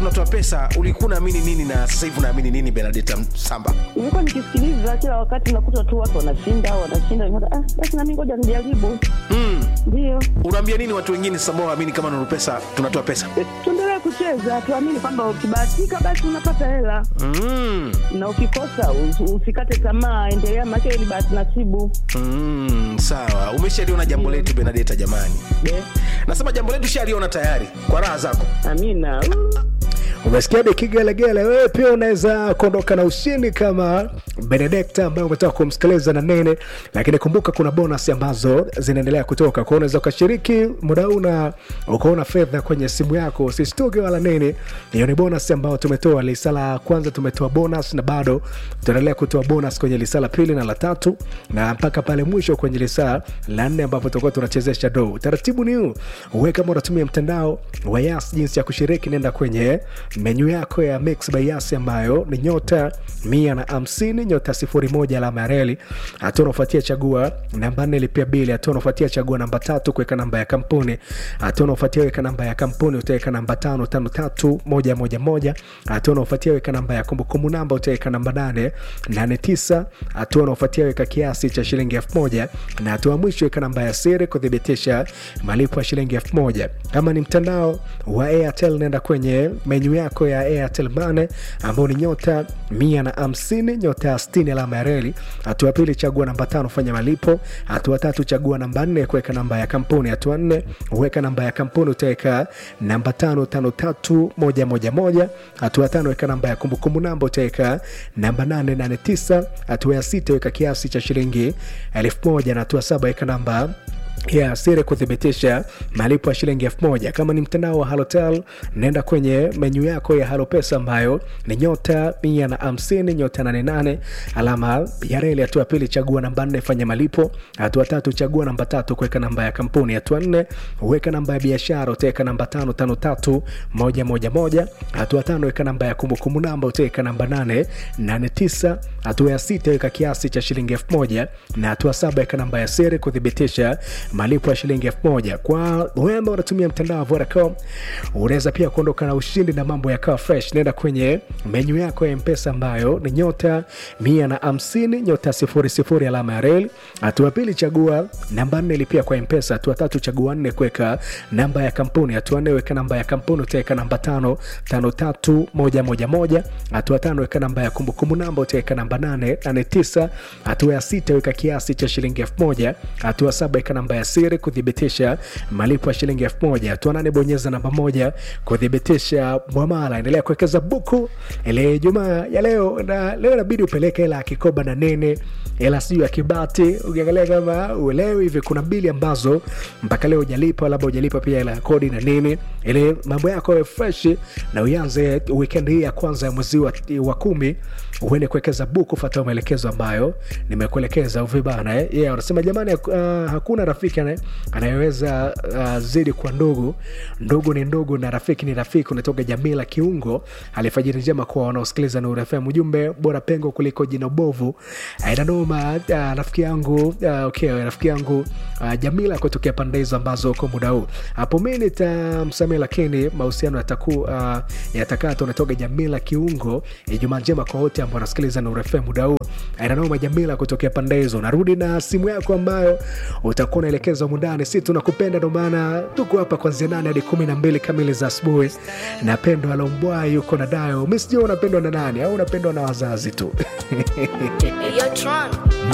unatoa pesa ulikuwa unaamini nini na sasa hivi unaamini nini benadeta samba Nilikuwa nikisikiliza kila wakati, nakuta tu watu wanashinda wanashinda, nikaona, ah, basi nami ngoja nijaribu. mm. Ndio unaambia nini watu wengine sasa ambao waamini kama nuru pesa tunatoa pesa tuendelee kucheza, tuamini kwamba ukibahatika basi unapata hela mm. na ukikosa us- usikate tamaa, endelea, maana ni bahati nasibu. Mm, sawa umeshaliona jambo letu benadeta jamani Be, nasema jambo letu shaliona tayari kwa raha zako amina. Uh. umesikia de kigelegele wewe pia unaweza kuondoka na ushindi kama benedekta ambaye umetoka kumsikiliza na nene lakini kumbuka kuna bonus ambazo zinaendelea kutoka kwao unaweza ukashiriki muda huu na ukaona fedha kwenye simu yako usistuke wala nini hiyo ni bonus ambayo tumetoa lisa la kwanza tumetoa bonus na bado tunaendelea kutoa bonus kwenye lisa la pili na la tatu na mpaka pale mwisho kwenye lisa la nne ambapo tutakuwa tunachezesha do utaratibu ni huu uwe kama unatumia mtandao wa yas jinsi ya kushiriki nenda kwenye menyu yako ya mix by yas ambayo ni nyota mia na hamsini nyota sifuri moja alama ya reli hatua unaofuatia chagua namba nne lipia bili hatua unaofuatia chagua namba tatu kuweka namba ya kampuni hatua unaofuatia weka namba ya kampuni utaweka namba tano tano tatu moja moja moja hatua unaofuatia weka namba ya kumbukumbu namba utaweka namba nane nane tisa hatua unaofuatia weka kiasi cha shilingi elfu moja na hatua ya mwisho weka namba ya siri kuthibitisha malipo ya shilingi elfu moja kama ni mtandao wa airtel nenda kwenye menyu yako ya airtel mane ambao ni nyota mia na hamsini nyota ya stini alama ya reli hatua ya pili chagua namba tano fanya malipo hatua tatu chagua namba nne kuweka namba ya kampuni hatua nne weka namba ya kampuni utaweka namba tano tano tatu moja moja moja hatua ya tano weka namba ya kumbukumbu namba utaweka namba nane nane tisa hatua ya sita weka kiasi cha shilingi elfu moja na hatua saba weka namba ya siri kuthibitisha malipo ya shilingi elfu moja kama ni mtandao wa halotel naenda kwenye menyu yako ya halopesa ambayo ni nyota mia na hamsini nyota nane nane alama ya reli hatua ya pili chagua namba nne fanya malipo hatua tatu chagua namba tatu kuweka namba ya kampuni hatua nne weka namba ya biashara utaweka namba tano tano tatu moja moja moja hatua tano weka namba ya kumbukumbu namba utaweka namba nane nane tisa hatua ya sita weka kiasi cha shilingi elfu moja na hatua saba weka namba ya siri kuthibitisha malipo ya shilingi elfu moja kwa wewe ambao unatumia mtandao wa Vodacom unaweza pia kuondoka na ushindi na mambo yakawa fresh nenda kwenye menyu yako ya mpesa ambayo ni nyota mia na hamsini nyota sifuri sifuri alama ya reli hatua pili chagua namba nne lipia kwa mpesa hatua tatu chagua nne kuweka namba ya kampuni hatua nne weka namba ya kampuni utaweka namba tano tano tatu moja moja moja hatua tano weka namba ya kumbukumbu namba utaweka namba nane nane tisa hatua ya sita weka kiasi cha shilingi elfu moja hatua saba weka namba ya siri kuthibitisha malipo ya shilingi elfu moja hatua nane bonyeza namba moja kuthibitisha mwamala endelea kuwekeza buku ile jumaa ya leo na leo inabidi upeleke hela ya kikoba na nene hela sijuu ya kibati ukiangalia kama uelewi hivi kuna mbili ambazo mpaka leo ujalipa labda ujalipa pia hela ya kodi na nini ili mambo yako yawe fresh na uanze weekend hii ya kwanza ya mwezi wa, wa kumi uende kuwekeza buku fata maelekezo ambayo nimekuelekeza uvibana eh? yeah, wanasema jamani uh, hakuna rafiki ane- anayeweza uh, zidi kwa ndugu ndugu ni ndugu na rafiki ni rafiki unatoka jamii la kiungo alifajiri njema kwa wanaosikiliza Nuru FM ujumbe bora pengo kuliko jina bovu ainanoma uh, rafiki yangu uh, okay, rafiki yangu uh, jamila kutokea pande hizo ambazo uko muda huu hapo mi nitamsamia lakini mahusiano yataku uh, yatakata unatoka jamila kiungo ijumaa njema kwa wote ambao wanasikiliza Nuru FM muda huu ainanoma jamila kutokea pande hizo narudi na simu yako ambayo utakuwa unaelekeza mundani si tunakupenda ndo maana tuko hapa kwanzia nane hadi kumi na mbili kamili za asubuhi na pendo alombwai yuko na dayo mi sijua unapendwa na nani au unapendwa na wazazi tu Hey, yo, Tron.